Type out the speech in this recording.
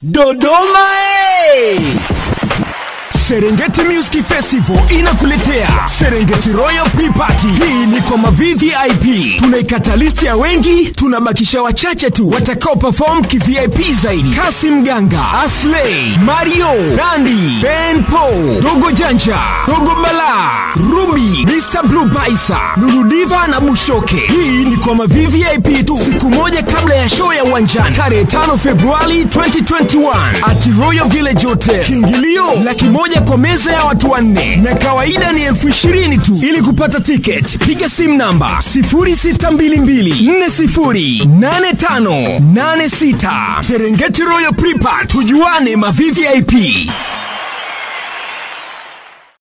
Dodoma eh! Serengeti Music Festival inakuletea Serengeti Royal Pre-Party. Hii ni kwa ma-VVIP. Tunaikata listi ya wengi, tunabakisha wachache tu watakao perform ki-VIP zaidi. Kasim Ganga, Aslay, Mario, Randy, Ben Po, Dogo Janja, Dogo Bala, Ruby, Mr. Blue Baisa, Lulu Diva na Bushoke. Hii ni kwa ma-VVIP tu, siku moja kabla ya show ya uwanjani tarehe 5 Februari 2021 at Royal Village Hotel. Kiingilio laki moja kwa meza ya watu wanne na kawaida ni elfu ishirini tu. Ili kupata tiketi, piga simu namba 0622408586. Serengeti Royal Prepa, tujuane ma VVIP.